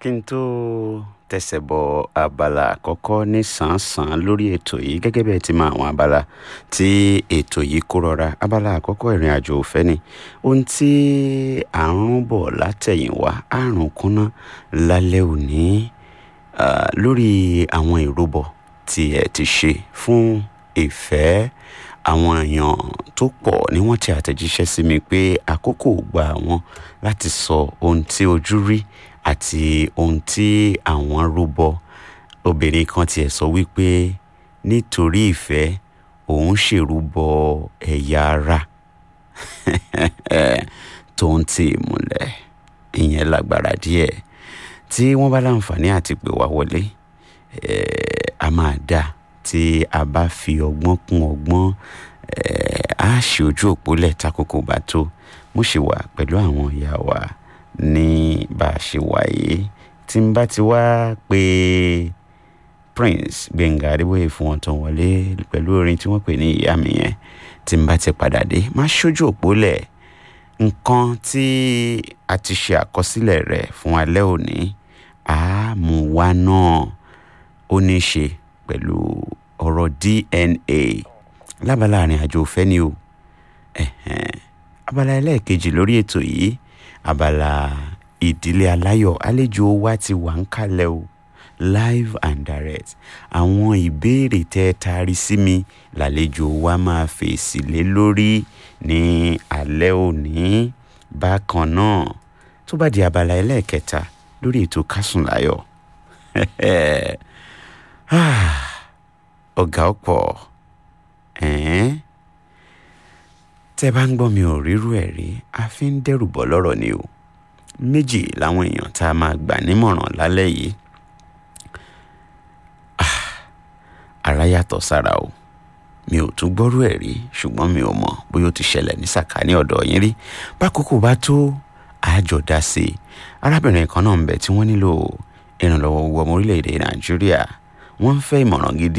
kí n tó tẹsẹ̀ bọ abala àkọ́kọ́ ní sàn-án lórí ètò yìí gẹ́gẹ́ bí ẹ ti mọ àwọn abala tí ètò yìí kó rọra abala àkọ́kọ́ ìrìn àjò òfẹ́ ni ohun tí à ń rún bọ̀ látẹ̀yìnwá àrùn kúnná lálẹ́ òní ah, lórí àwọn ìrúbọ tí ẹ ti ṣe fún ìfẹ́ àwọn èèyàn tó pọ̀ ni wọ́n ti àtẹ̀jíṣẹ́ sí mi pé àkókò gba àwọn láti sọ ohun tí ojú rí àti ohun tí àwọn rúbọ obìnrin kan tiẹ̀ sọ wípé nítorí ìfẹ́ òun ṣèrúbọ ẹ̀yà ara tó ń tì í múlẹ̀ ìyẹn lágbára díẹ̀ tí wọ́n bá láǹfààní àti pè wá wọlé eh, a máa dà tí a bá fi ọgbọ́n kún ọgbọ́n eh, á ṣe ojú òpó lẹ̀ takoko bá tó mo ṣe wà pẹ̀lú àwọn ìyá wa ní bá a ṣe wà yìí tí n bá ti wá pé Prince Gbẹ̀ngà Adébóyè fún wọn tán wọlé pẹ̀lú orin tí wọ́n pè ní ìyá mi yẹn tí n bá ti padà dé má ṣojú òpó lẹ̀ nǹkan tí a ti ṣe àkọsílẹ̀ rẹ̀ fún alẹ́ òní àmúwá náà ó ní í ṣe pẹ̀lú ọ̀rọ̀ DNA lábala àrìn àjò òfẹ́ ni o ẹ̀hẹ́n. abala ẹlẹ́ẹ̀kejì lórí ètò yìí abala ìdílé aláyọ̀ àlejò wa ti wà ń kalẹ̀ o live and direct àwọn ìbéèrè tẹ́ ẹ taari sí mi lálejò wa máa fèsì lé lórí ní alẹ́ òní bákan náà tó bá di abala ẹlẹ́ẹ̀kẹta lórí ètò kásùn láyọ̀ ọ̀gá ọ̀pọ̀ ẹ̀ẹ́n tẹ́ bá ń gbọ́ mi ò rírú ẹ̀ rí a fi ń dẹ́rù bọ́ lọ́rọ̀ ni o méjì làwọn èèyàn tá a máa gbà nímọ̀ràn lálẹ́ yìí Ah, ara yàtọ̀ sára o mi ò tún gbọ́rú ẹ̀ rí ṣùgbọ́n mi ò mọ̀ bóyá ó ti ṣẹlẹ̀ ní sàkání ọ̀dọ̀ yín rí bákòókò bá tó àjọ dá sí i arábìnrin kan náà ń bẹ tí wọ́n nílò ìrànlọ́wọ́ owó ọmọ orílẹ̀-èdè nàìjíríà wọ́n ń fẹ́ ìmọ̀ràn gidi